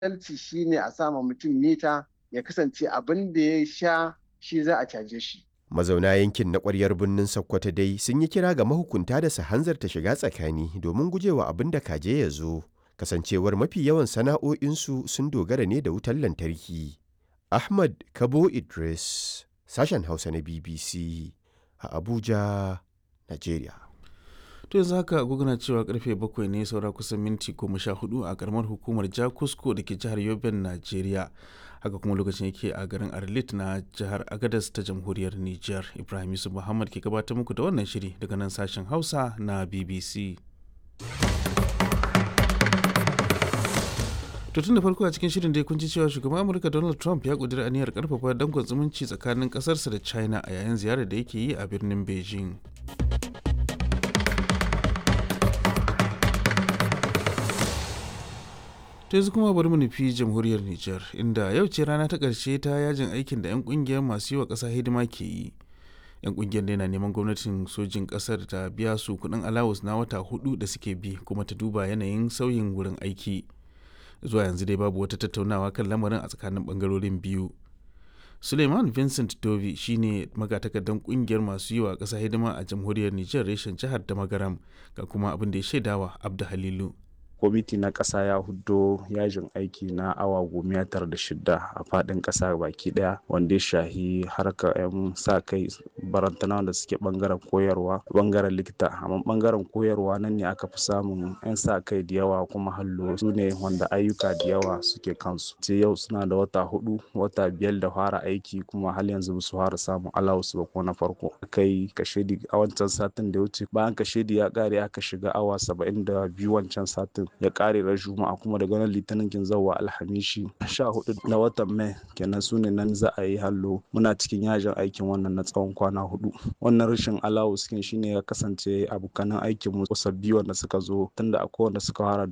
adalci shine a sama mutum mita ya kasance abin da ya sha shi za a caje shi. Mazauna yankin na ƙwaryar birnin Sokoto dai sun yi kira ga mahukunta da su hanzarta shiga tsakani domin gujewa abin da kaje ya zo. Kasancewar mafi yawan sana'o'insu sun dogara ne da wutar lantarki. Ahmad Kabo Idris, sashen Hausa na BBC a Abuja, Najeriya. to yanzu haka agogo na cewa karfe bakwai ne saura kusan minti goma sha hudu a karamar hukumar jakusko da ke jihar yoben najeriya haka kuma lokacin yake a garin arlit na jihar agadas ta jamhuriyar niger ibrahim yusuf muhammad ke gabatar muku da wannan shiri daga nan sashen hausa na bbc to tun da farko a cikin shirin dai kun ji cewa shugaban amurka donald trump ya kudura aniyar karfafa dangon zumunci tsakanin kasarsa da china a yayin ziyarar da yake yi a birnin beijing ta yanzu kuma bari mu nufi jamhuriyar Nijar inda yau ce rana ta ƙarshe ta yajin aikin da 'yan ƙungiyar masu yi wa ƙasa hidima ke yi. 'yan ƙungiyar da yana neman gwamnatin sojin ƙasar ta biya su kuɗin alawus na wata hudu da suke bi kuma ta duba yanayin sauyin wurin aiki. Zuwa yanzu dai babu wata tattaunawa kan lamarin a tsakanin ɓangarorin biyu. Suleiman Vincent Dovi shine magatakardan ƙungiyar masu yi wa ƙasa hidima a jamhuriyar Nijar reshen jihar da Magaram ga kuma abin da ya shaidawa Abda Halilu. kwamiti na ƙasa ya huddo yajin aiki na awa goma tara da shida a faɗin ƙasa baki ɗaya wanda ya shahi harka 'yan sa kai barantana da suke ɓangaren koyarwa ɓangaren likita amma ɓangaren koyarwa nan ne aka fi samun 'yan sa kai da yawa kuma hallo su ne wanda ayyuka da yawa suke kansu sai yau suna da wata hudu wata biyar da fara aiki kuma hal yanzu ba su fara samun alawus ba ko na farko kai kashedi a wancan satin da ya wuce bayan kashedi ya ƙare aka shiga awa saba'in da biyu wancan satin ya kare ran juma'a kuma daga nan litinin kin zawa alhamishi sha hudu na watan mai kenan su ne nan za a yi hallo muna cikin yajin aikin wannan na tsawon kwana hudu wannan rashin alawus kin shine ya kasance abokanan aikin mu sabbi wanda suka zo tunda akwai wanda suka fara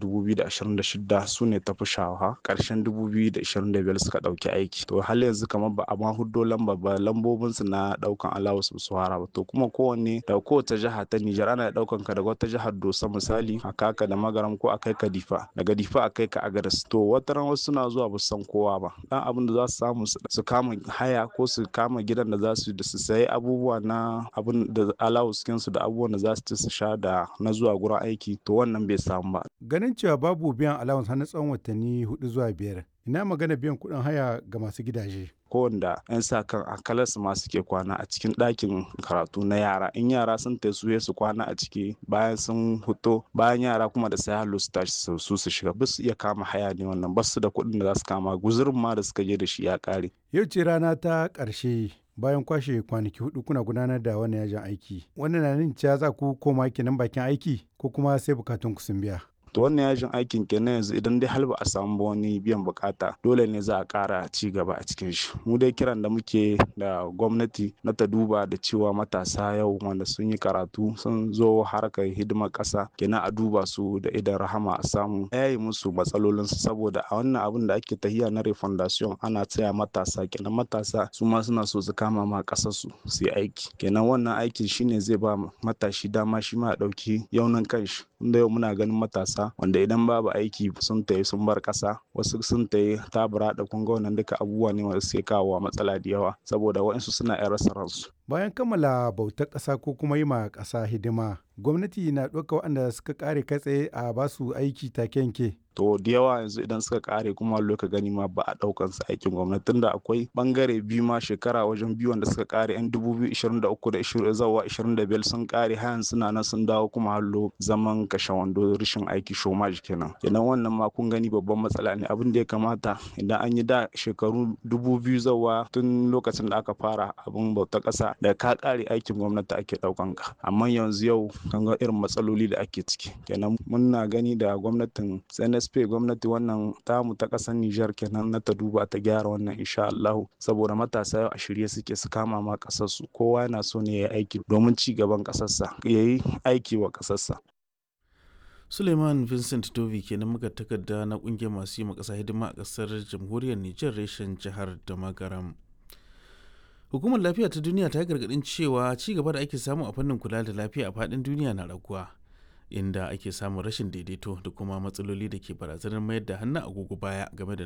2026 su ne tafi shawa karshen 2025 suka dauki aiki to hal yanzu kamar ba a ma huddo lamba ba lambobin su na daukan alawus su fara ba to kuma kowanne da kowace jiha ta Nijar ana daukan ka daga wata jihar Dosa misali a kaka da magaram ko a kai ka difa daga difa a kai ka agadas to wata ran wasu suna zuwa ba san kowa ba dan abin da za su samu su kama haya ko su kama gidan da za su da su sayi abubuwa na abin da alawus su da abubuwan da za su ci su sha da na zuwa gurin aiki to wannan bai samu ba ganin cewa babu biyan allowance har na tsawon watanni hudu zuwa biyar ina magana biyan kuɗin haya ga masu gidaje kowanda 'yan sa kan akalas masu ke kwana a cikin ɗakin karatu na yara in yara sun ta su su kwana a ciki bayan sun huto bayan yara kuma da sai hallo su tashi su su shiga ba su iya kama haya ne wannan ba su da kuɗin da za su kama guzurin ma da suka je da shi ya ƙare. yau ce rana ta ƙarshe bayan kwashe kwanaki hudu kuna gudanar da wannan yajin aiki wannan na nuna cewa za ku koma kenan bakin aiki ko kuma sai bukatun ku sun biya. to wannan yajin aikin kenan yanzu idan dai har ba a samu ba wani biyan bukata dole ne za a kara ci gaba a cikin shi mu dai kiran da muke da gwamnati na ta duba da cewa matasa yau wanda sun yi karatu sun zo harkar hidimar kasa kenan a duba su da idan rahama a samu yayi musu matsalolin su saboda a wannan abin da ake tahiya na refundation ana tsaya matasa kenan matasa su ma suna so su kama ma kasar su su yi aiki kenan wannan aikin shine zai ba matashi dama shi ma ya dauki yaunin kanshi inda yau muna ganin matasa wanda idan babu aiki sun tayi sun bar kasa wasu sun tayi tabura da kunga wannan duka abubuwa ne wanda suke kawo matsala da yawa saboda waɗansu suna yan rasa ransu bayan kammala bautar ƙasa ko kuma yi ma ƙasa hidima gwamnati na ɗauka waɗanda suka ƙare kai tsaye a basu aiki take yanke to da yawa yanzu idan suka kare kuma loka gani ma ba a daukan su aikin gwamnati tunda akwai bangare biyu ma shekara wajen biyu wanda suka kare yan 2023 da 20 zawa 25 sun kare hayan suna nan sun dawo kuma hallo zaman kashe wando rashin aiki shomaj kenan kenan wannan ma kun gani babban matsala ne abin da ya kamata idan an yi da shekaru 2000 zawa tun lokacin da aka fara abin bauta kasa da ka kare aikin gwamnati ake daukan ka amma yanzu yau kan ga irin matsaloli da ake ciki kenan muna gani da gwamnatin CNSP gwamnati wannan tamu ta ƙasar Nijar kenan na ta duba ta gyara wannan insha Allah saboda matasa yau a shirye suke su kama ma ƙasar su kowa yana so ne ya yi aiki domin ci gaban ƙasarsa ya yi aiki wa ƙasarsa. Suleiman Vincent Dovi kenan muka takarda na kungiyar masu yi ma ƙasa hidima a ƙasar jamhuriyar Nijar reshen jihar da Magaram. Hukumar lafiya ta duniya ta gargaɗin cewa ci gaba da ake samu a fannin kula da lafiya a faɗin duniya na raguwa. inda ake samun rashin daidaito da kuma matsaloli da ke barazanar mayar da hannun agogo baya game da